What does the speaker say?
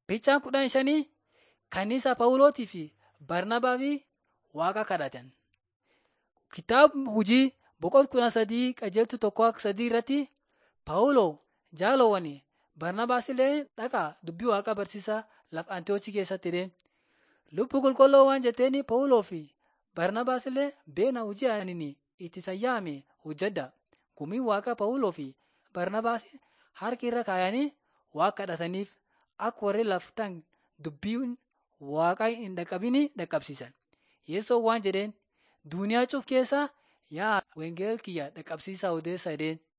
Fiichaan kudhan shanii kanniisa Phaawulotii fi Barnabaa fi Waaqa kadhatan. Kitaaba hojii boqonnaa kudha sadii qajeeltu tokko sadii irratti Phaawuloo jaalowwanii Barnabaas illee dhaqaa dubbii Waaqaa barsiisaa lafa Antiyoochii keessatti jedheen. Lubbu qulqulluu waan jetteen Phaawuloo fi Barnabaas illee beena hojii ani itti sayyaame hojjedha. Gumiin Waaqaa Phaawuloo fi Barnabaas harka irra kaayanii Waaqa kadhataniif akka warri laftan dubbiin Waaqaa hin dhaqqabini dhaqqabsiisan. Yesoon waan jedheen duuniyaa cuf keessaa yaa wengeel kiyya dhaqqabsiisaa odeessa jedheen.